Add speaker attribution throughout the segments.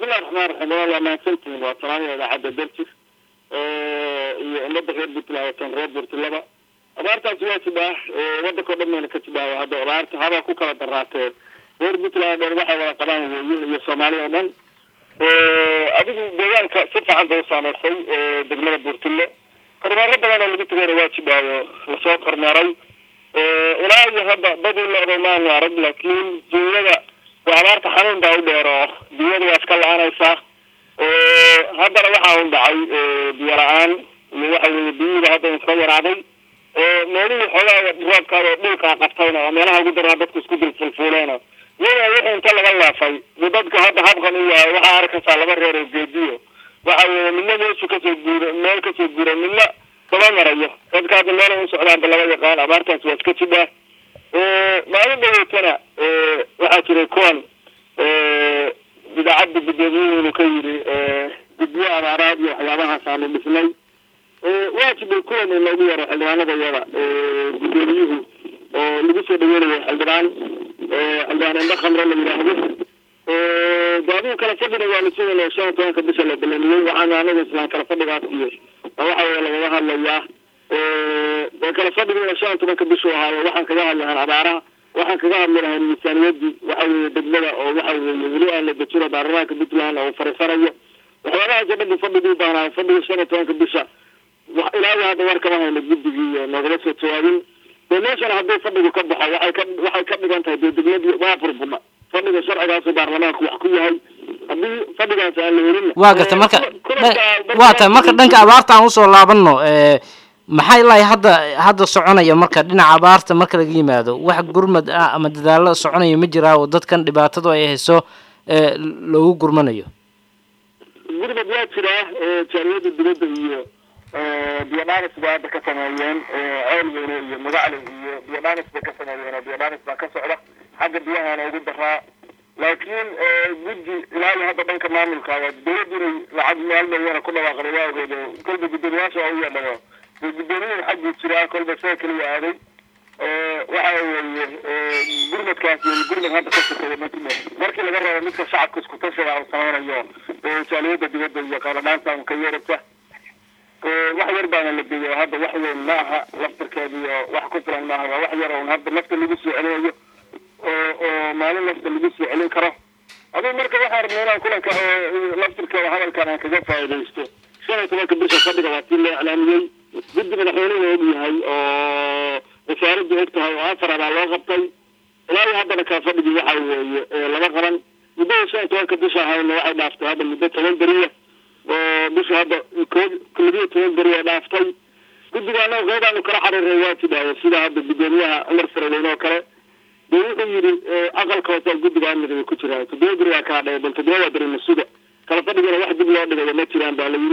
Speaker 1: bismillahi raxmaan raxiim waa mahadsantihiin waa salaamada idaacadda darjir iyo ummadda reer puntland watan reer puntlandba abaartaasi waa jibaa wadanka o dhan mayna ka jibaayo hadda abaarta haba ku kala daraatee reer puntland dhan waxay wada qabaan weeye iyo soomaaliya o dhan adigu deegaanka si fiican bay u saameysay degmada buurtille kormeero badan oo lagu tagayna waa jibaayo lasoo kormeeray ilaa iyo hadda dadii la-day maanu arag laakiin duunyada waa abaarta xanuun baa u dheer oo biyada waa iska la-aanaysaa haddana waxaa un dhacay biyo la-aan iyo waxa weye biyihiiba hadda iska yaraaday meelihii xoogaa roobkaada dhulkaa qabtayna oo meelaha ugu daraa dadku isku dil fulfuuleena iyada wixii inta laga laafay bu dadka hadda habkan u yahay waxaa arkaysaa laba reer oo geediyo waxa weye midna meeshu kasoo guura meel kasoo guura midna daba marayo dadka hadda meel u socdaanba laga yaqaan abaartaas waa iska jibaa maalin dhaweetana waxaa jiray kuwan idaacadda gudoomiyuhunu ka yidhi guddiyo abaaraad iyo waxyaabahaas aanu dhisnay waa jibay kuwan in loogu yaro xildhibaanada iyada gudoomiyuhu oo lagu soo dhaweynayo xildhibaan xildhibaan indho khamre la yidhaahdo gaadigu kala fadhina waa la sugayna shan iyo tobanka bisha la balaniyey waxaanu anaga islaan kala fadhigaas iyo waxa weye lagaga hadlayaa kala fadhiguna shan iyo tobanka bishu ahaayo waxaan kaga hadli lahaan abaaraha waxaan kaga hadli lahayn miisaaniyadii waxa weye degmada oo waxa weye weli aan la dejino baarlamaanka puntland oo fariisanayo waxyaabahaas o dhan bu fadhigii baanaayo fadhiga shan iyo tobanka bisha ilaahi hadda war kama hayno guddigii iyo noogala soo jawaabin dee meeshana haddii fadhigu ka baxo waxay ka waxay ka dhigan tahay dee degmadii waa burbudha fadhiga sharcigaasu baarlamaanku wax ku yahay haddii fadhigaas aan la helin
Speaker 2: waa garta marka waa tahay marka dhanka abaarta aan usoo laabano maxay lahay hadda hadda soconaya marka dhinaca abaarta marka laga yimaado wax gurmad ah ama dadaalo soconaya ma jiraa oo dadkan dhibaatadu ay hayso loogu gurmanayo
Speaker 1: gurmad waa jiraa jaariyada dibadda iyo biyodhanis bay hadda ka sameeyeen ceelweyne iyo magacle iyo biyodhanis bay ka sameeyeen oo biyodhanis baa ka socda xagga biyahaana ugu daraa laakiin guddi ilaa iyo hadda dhanka maamulka dawladdu inay lacag meel dhaweyna ku dhawaaqday waa ogeed kolba guddoomiyaasha waa u yeedhado guddoomiyin xaggii jiraa kolba sida keliya aaday waxa weeye gurmadkaas iyo gurmad hadda ka sokeeya matime markii laga rabo midka shacabka isku tashiga uu sameynayo jaaliyada dibadda iyo qaradhaanta un ka yeerata wax yar baana la geeyo hadda wax weyn ma aha laftirkeeda iyo wax ku filan maaha waa wax yar un hadda nafta lagu soo celinayo oo oo maalin nafta lagu soo celin karo adigu marka waxaa rabnay inaan kulanka laftirkeeda hadalkan aan kaga faaidaysto shan iyo tobanka bisha fadhiga waa tii loo iclaamiyey guddi madaxweynuhu og yahay oo wasaaraddu og tahay oo afar abaa loo qabtay ilaa iyo haddana kaa fadhigii waxa weeye lama qaban muddada shan iyo tobanka bisha ahayna waxay dhaaftay hadda muddo toban beriya oo bisha hadda koob labiyo toban beri ee dhaaftay guddiga anaga qeybaanu kala xariiray waa tidaayo sida hadda guddoomiyaha cumar faraleyne oo kale dee wuxuu yidhi aqalka hoose guddiga amniga ku jiraa toddoba beri waa kaa dhaya bal toddoba waa beri masuga kala fadhigana wax dib loo dhigayo ma jiraan baa la yidhi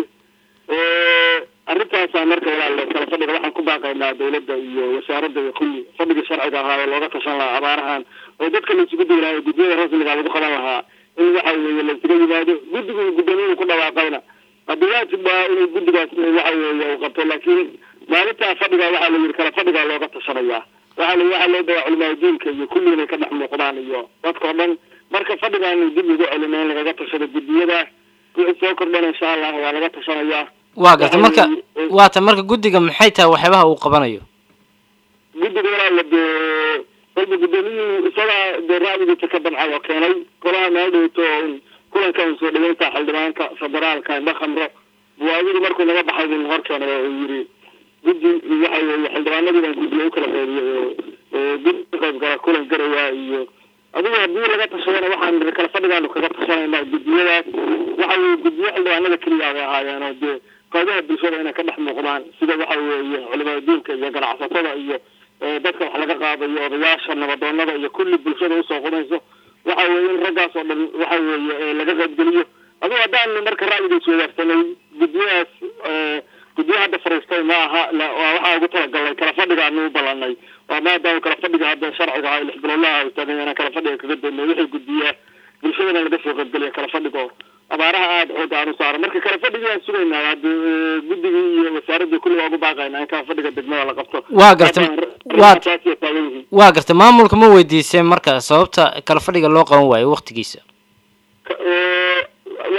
Speaker 1: arrintaasaa marka walaal kala fadhiga waxaan ku baaqaynaa dawladda iyo wasaaradda iyo kulli fadhiga sharciga ahaa oo looga tashan lahaa abaarahan oo dadka laisugu dayi lahaa guddiyada rasmiga lagu qaban lahaa in waxa weeye laisuga yimaado guddigu gudoomiyuhu ku dhawaaqayna haddii waajib baa inuu guddigaas waxa weeye uu qabto laakiin maalintaa fadhiga waxaa la yidhi kala fadhigaa looga tashanayaa waxaa la waxaa loo dawaa culimaa diinka iyo kulli inay ka dhex muuqdaan iyo dadka o dhan marka fadhigaanu dib ugu celina in lagaga tashado guddiyada wixii soo kordhana insha allah waa laga tashanayaa
Speaker 2: waa garta marka waa ta marka guddiga maxay tahay waxyaabaha uu qabanayo
Speaker 1: guddiga walaala dee kolba guddoomiyuhu isagaa dee ra'yigiisa ka damcay oo keenay golaha meel dhowto oo kulankan soo dhaweynta xildhibaanka federaalka indho khamro buwaadigu markuu naga baxay buu hor keenay oo uu yidhi guddi waxa weeye xildhibaanadiiban guddiga u kala qeybiyey oo guddi ka qayb gala kulan garaya iyo adigu haddii laga tashadana waxaan kala fadhigaanu kaga tashanayna guddiyadaas waxa weye guddiyo xildhibaanada keliya bay ahaayeen oo dee qaybaha bulshada inay ka dhex muuqdaan sida waxa weeye culimada diinka iyo ganacsatada iyo dadka wax laga qaadayo odayaasha nabadoonada iyo kulli bulshada usoo qudayso waxa weeye in raggaas oo dhan waxa weeye laga qaybgeliyo adigu haddaan marka ra'yigiis wadaagsanay guddiyadaas guddiyo hadda fariistay ma aha waxaa ugu talagalnay kala fadhigaanu u ballanay waa maadaama kala fadhiga hadda sharciga aha lix bilowlaha istaagan inaan kala fadhiga kaga doonay wixii guddiya bulshadana laga soo qaybgeliya kala fadhigo abaaraha aada xooga aan u saaro marka kala fadhigii aan sugaynaa hadda guddigii iyo wasaaraddii kulli waa ugu baaqaynaa in kala fadhiga degmada la qabto
Speaker 2: waa garta waa
Speaker 1: taasiya taagan yihiin
Speaker 2: waa garta maamulka ma weydiiseen marka sababta kala fadhiga loo qaban waayo waktigiisa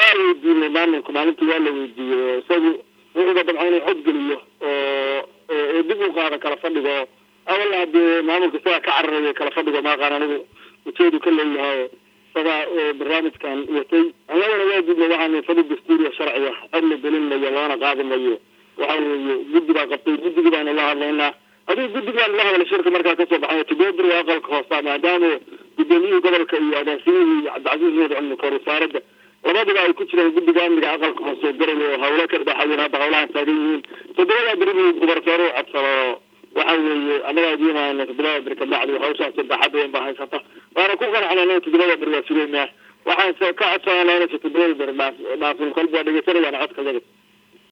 Speaker 1: weydiinay maamulka maalintii waa la weydiiyey isagu wuxuuba dabca inuu xod geliyo oo dib u qaado kala fadhigo awal hadee maamulka isagaa ka cararaya kala fadhigo maaqaan anigu ujeedu ka leeyahay isagaa barnaamijkan watay annagana waa gudna waxaan fadhi dastuuriya sharciga cod la gelinmayo loona qaadi mayo waxa weeye guddi baa qabtay guddigii baanu la hadlaynaa adigu guddigaan la hadla shirka markaa kasoo baxay tibedri aqalka hoosta maadaama gudoomiyihii gobolka iyo agaasimihii iyo cabdicasiis nuur cilmi kor wasaaradda labadiba ay ku jiraan guddiga amniga aqalka hoose garay oo hawlo ka dhexayen hadda hawlahan taagan yihiin toddobadaa beri buu gubarsoore u codsado waxa weeye annagaa idiinayna toddobada beri kabacdi hawshaas sadexad weyn baa haysata waana ku qanacnay toddobada beri waa sugeynaa waxaan ka codsanaa inaysa toddobada beri dhaaf dhaafin kolba dhegeysanayaan codka yaga